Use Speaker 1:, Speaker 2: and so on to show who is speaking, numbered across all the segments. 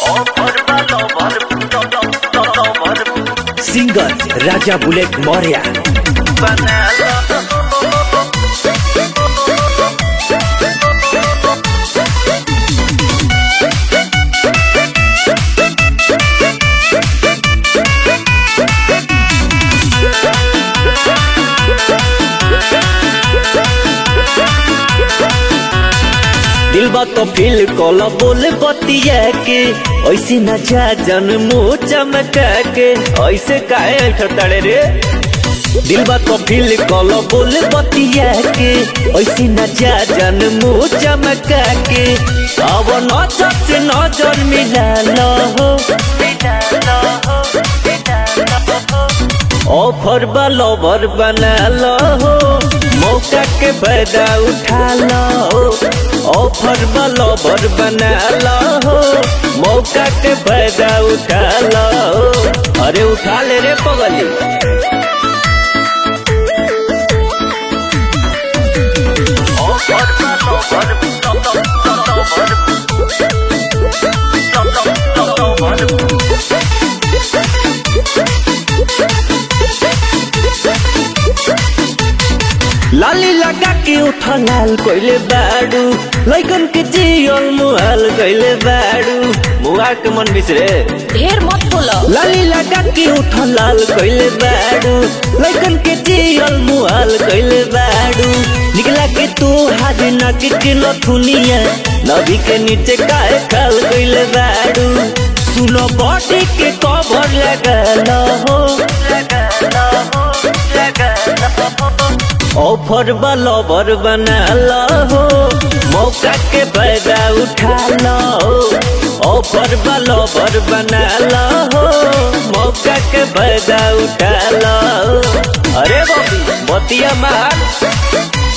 Speaker 1: singer राजा bullet Maurya दिल बा तो फील कल बोले बतिया के ऐसे न जा जन मुँह चमका के ऐसे काहे ऐठताड़े रे दिल बा तो फील कल बोले बतिया के ऐसे न जा जन मुँह चमका के अब नजर से नजर मिला लो हो ऑफर बा लवर बना लो हो मौका के फायदा उठा लो ऑफर बा लवर बना लो हो मौका के फायदा उठा लो अरे उठा ले रे पगली लाली लगा के उठ लाल कोइले बाडू लैकन के जियल मुहाल कोइले बाडू मुहा के मन बिसरे
Speaker 2: ढेर मत बोलो
Speaker 1: लाली लगा के उठ लाल कोइले बाडू लैकन के जियल मुहाल कोइले बाडू निकला के तू हाथ ना के किलो थुनिया नदी के नीचे काहे खाल कोइले बाडू सुनो बॉडी के कवर लगा लो हो लगा लो हो लगा लो ऑफर लवर बना लो मौका के फायदा उठा लो ऑफर लवर बना लो मौका के फायदा उठा लो अरे बबी बतिया मार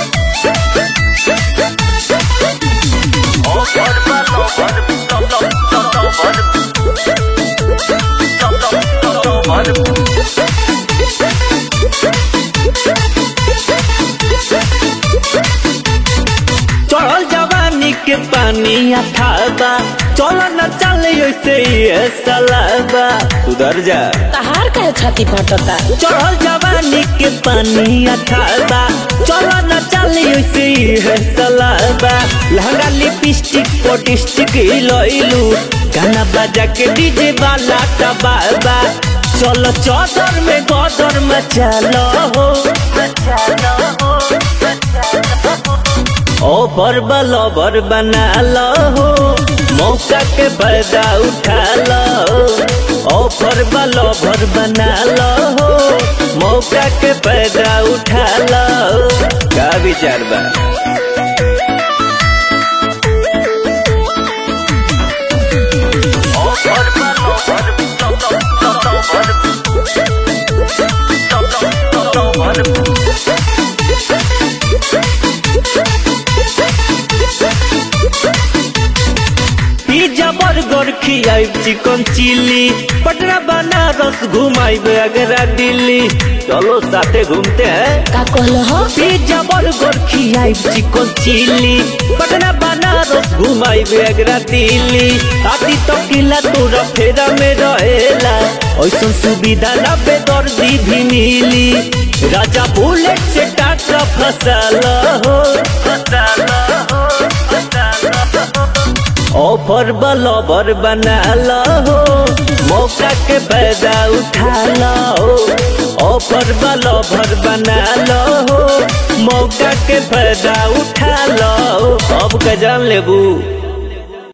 Speaker 1: चढ़ल जवानी के पानी अठाबा चल न चल ऐसे ही सलाबा सुधर जा
Speaker 2: तहार काहे छाती फटता
Speaker 1: चढ़ल जवानी के पानी अठाबा चल न चल ऐसे ही सलाबा लहंगा लिपस्टिक पोटिस्टिक लइलू गाना बजा के डीजे वाला टबाबा चलो चौदर में गदर मचा लो हो मचा लो हो मचा लो ऑफर लवर बना लो मौका के फायदा उठा लो ऑफर लवर बना लो मौका के फायदा उठा लो का विचार बा पिज्जा बर्गर खियाइब चिकन चिल्ली पटना बनारस घुमाइब आगरा दिल्ली चलो साथे घूमते हैं
Speaker 2: का कहलो हो
Speaker 1: पिज्जा बर्गर खियाइब चिकन चिल्ली पटना बनारस घुमाइब आगरा दिल्ली आती तो किला तोरा फेरा में रहेला ऐसा सुविधा ना बेदर्दी भी मिली राजा बुलेट से टाटा फसल हो फसल हो फसल हो ऑफर लवर बना लो मौका के फायदा उठा लो ऑफर लवर बना लो मौका के फायदा उठा लो अब का जान लेबू